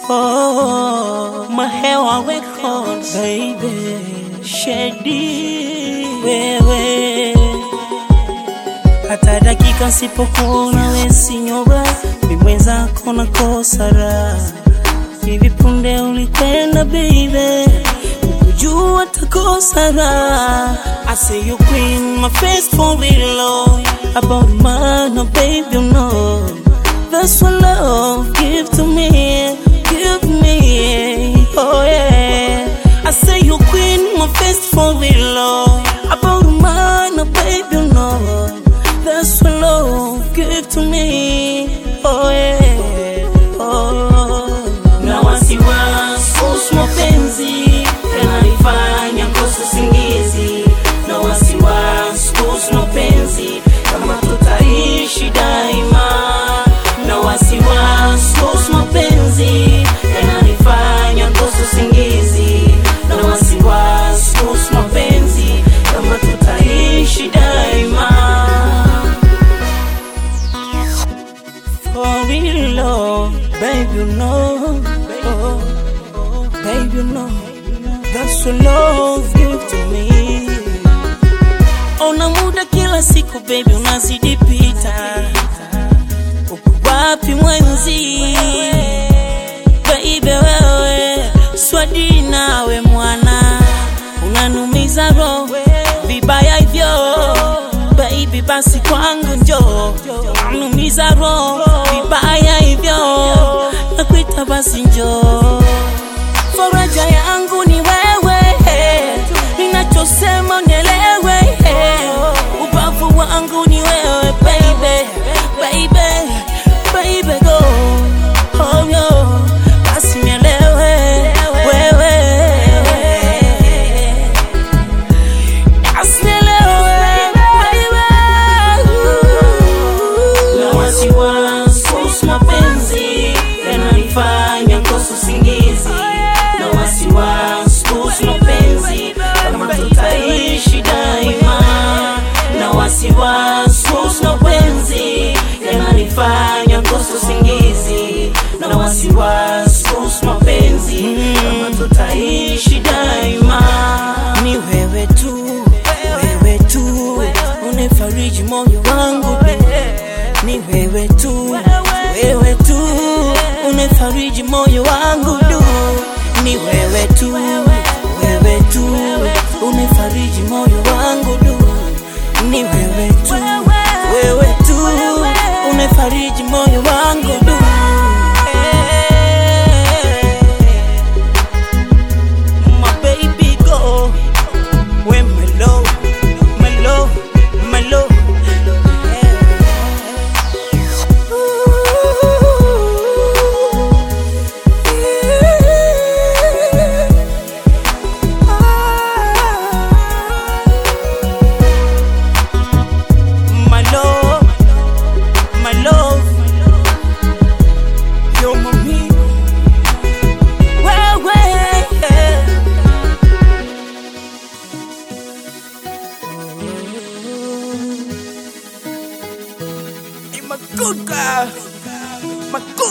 Oh, Mahewa Records, baby. Shady, wewe. Hata dakika sipokuona we sinyora, mi mwenzako nakosa raha. Hivi punde ulikwenda baby, ukujua takosa raha. I say you queen, my face for real love. About man, no baby, you know. That's what love give to me, give me, oh yeah. I say you queen, my face for real love. About man, no baby, you know. That's what love give to me, oh yeah, oh. Na wasiwasi kuhusu mapenzi yananifanya kosa usingizi, na wasiwasi kuhusu mapenzi kama tutaishi daima, na wasiwasi kuhusu mapenzi yananifanya kosa usingizi, na wasiwasi kuhusu mapenzi kama tutaishi daima. For real love, baby, you know, oh, baby, you know, that's what love give to me. Ona muda kila siku baby, unazidi pita, uko wapi mwenzi? Baby wewe, swadi nawe mwana, unanumiza roho vibaya hivyo baby, basi kwangu njoo, unanumiza roho vibaya hivyo, nakuita basi njoo, faraja yangu ni wewe, ninachosema nielewe, ubavu wangu ni wewe baby, baby, baby go oh, yo, basi nielewe wewe na wasiwasi kuhusu mapenzi yananifanya kosa usingizi, na wasiwasi kuhusu mapenzi kama tutaishi daima, na wasiwasi kuhusu mapenzi yananifanya kosa usingizi, na wasiwasi kuhusu mapenzi kama tutaishi daima. Ni wewe tu, wewe tu unefariji moyo wangu ni wewe tu, wewe tu unefariji moyo wangu du, ni wewe tu, wewe tu unefariji moyo wangu du, ni wewe tu, wewe tu unefariji moyo wangu du. My baby go, when my love, my love, my love. My love, my love, you're my me. Well, You're my good girl, my good.